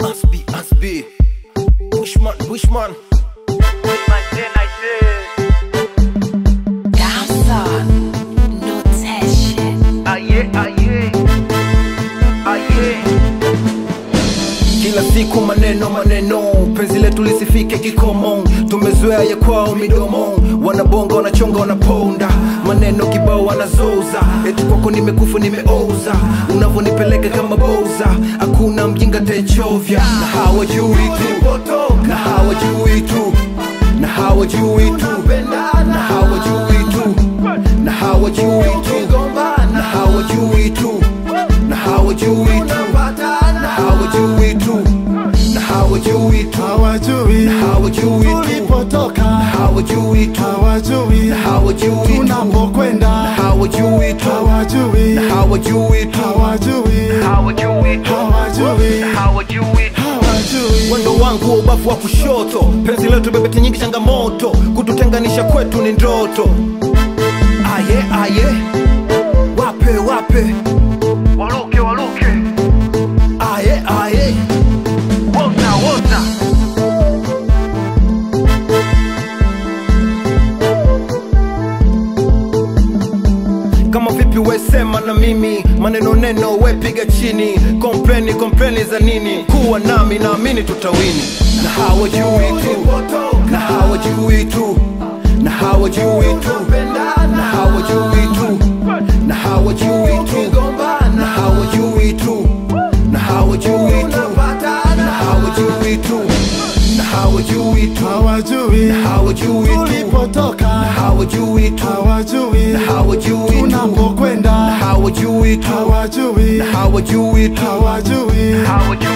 Asbi, Asbi. Bushman, Bushman. Godson, notation. Kila siku maneno maneno, penzi letu lisifike kikomo. Tumezoea ya kwao midomo, wanabonga wanachonga wanaponda, maneno kibao wanazoza, eti kwako nimekufa nimeoza, unavyonipeleka kama boza, hakuna mjinga techovya, na hawajui tu, na hawajui tu, na hawajui tu, na hawajui tu, na hawajui tu, na hawajui tu, na hawajui tu, na hawajui tu, na hawajui tu, hawajui na hawajui tu, tulipotoka, na hawajui tu, hawajui na hawajui tu, tunapokwenda, na hawajui tu, hawajui na hawajui tu, hawajui hawajui hawajui Mwendo wangu wa ubavu wa kushoto, penzi letu bebeti nyingi changamoto, kututenganisha kwetu ni ndoto. Aye aye, wape wape, Waluke, waluke, aye aye, wota, wota. kama vipi wesema na mimi, maneno neno we piga chini, kompleni kompleni za nini? Kuwa nami naamini tutawini, na hawajui tu, na hawajui tu, na hawajui tu, na hawajui tu, na hawajui tu, na hawajui tu, na hawajui tu, na hawajui tu, na hawajui tu, hawajui na hawajui tu, tulipotoka, na hawajui tu, hawajui na hawajui tu, tunapokwenda, na hawajui tu, hawajui na hawajui tu, hawajui Hawajui